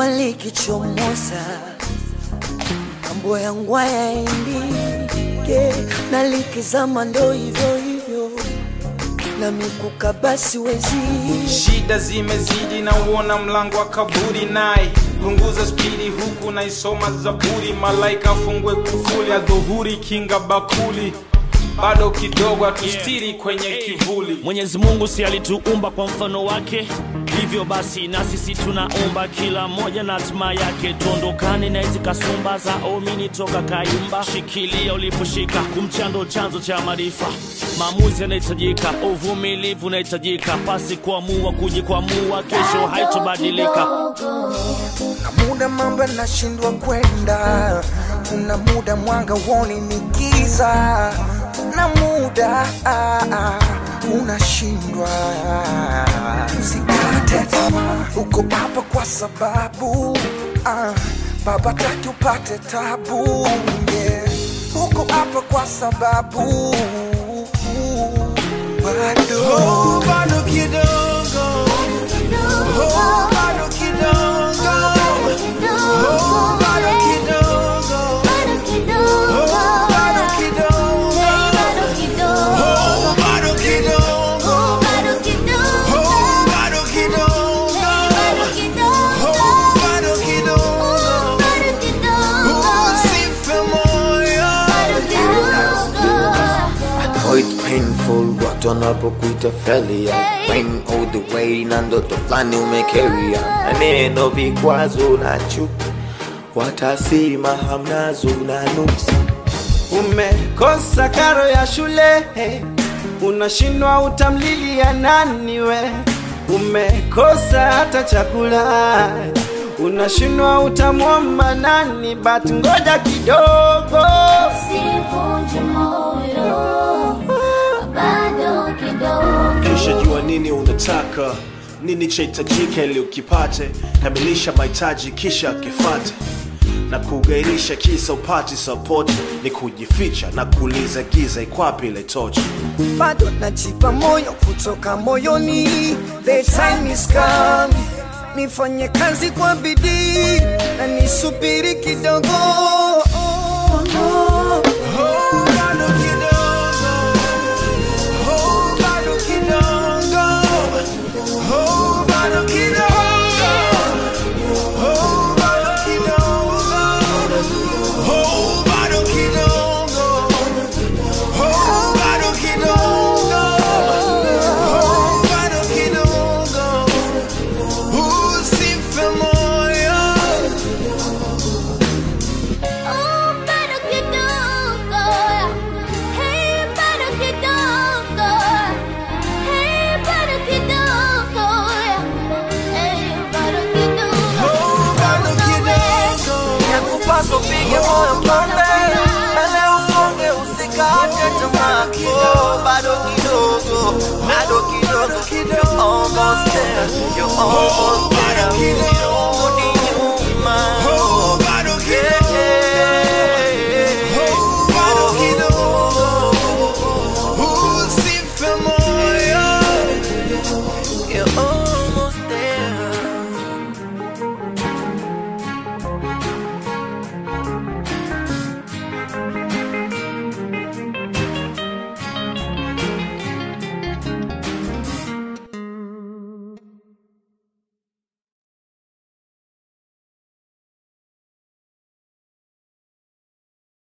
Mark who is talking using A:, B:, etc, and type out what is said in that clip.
A: jua likichomoza, mambo yangu hayaendi yeah, na likizama ndo hivyo hivyo, na mikuka basi wezi
B: shida zimezidi na uona mlango wa kaburi naye punguza spidi huku naisoma zaburi malaika afungwe kufuli adhuhuri kinga bakuli bado kidogo atustiri kwenye kivuli
C: Mwenyezi Mungu si alituumba kwa mfano wake, hivyo basi na sisi tunaomba kila mmoja na hatima yake. Tuondokane na hizi kasumba za omini toka kayumba, shikilia uliposhika, kumchando chanzo cha maarifa. Maamuzi yanahitajika, uvumilivu unahitajika, pasi kuamua kujikwamua, kesho haitobadilika.
D: na muda mambo yanashindwa kwenda, kuna muda mwanga woni ni giza, na muda ah, ah, unashindwa. Usikate tamaa, uko hapa kwa sababu ah, baba taki upate tabu yeah. Uko hapa kwa sababu bado oh, bado kidogo oh, bado kidogo oh, bado kidogo oh, bado kidogo oh, bado kidogo oh, bado kidogo oh, bado kidogo usife moyo
E: Oh, it's painful watu wanapokuita failure Pain all the way na ndoto fulani umekeria maneno vikwazo na chuki watasema hamnazo na nuksi
F: umekosa karo ya shule unashindwa utamlilia nani we umekosa hata chakula unashindwa utamwomba nani but ngoja kidogo
G: Sivunje moyo, bado kidogo.
H: kisha jua nini unataka nini chahitajika ili ukipate kamilisha mahitaji kisha kifate na kugairisha kisa upati sapoti ni kujificha na kuuliza giza ikwapi ile tochi
D: bado najipa moyo kutoka moyoni the time is come nifanye kazi kwa bidii na nisubiri kidogo Oh, bado kidogo. Oh, bado kidogo. Oh, bado kidogo. Oh, bado kidogo. Oh, bado kidogo. Oh, bado kidogo. Oh, bado kidogo. Usife moyo.
G: Oh, bado kidogo. Hey, bado kidogo. Hey, bado kidogo. Hey, bado kidogo.
D: Oh, bado kidogo. Yakupaswa upige moyo konde. Mbele usonge, usikate tamaa. Oh, bado kidogo. Bado kidogo. You're almost there. You're almost there.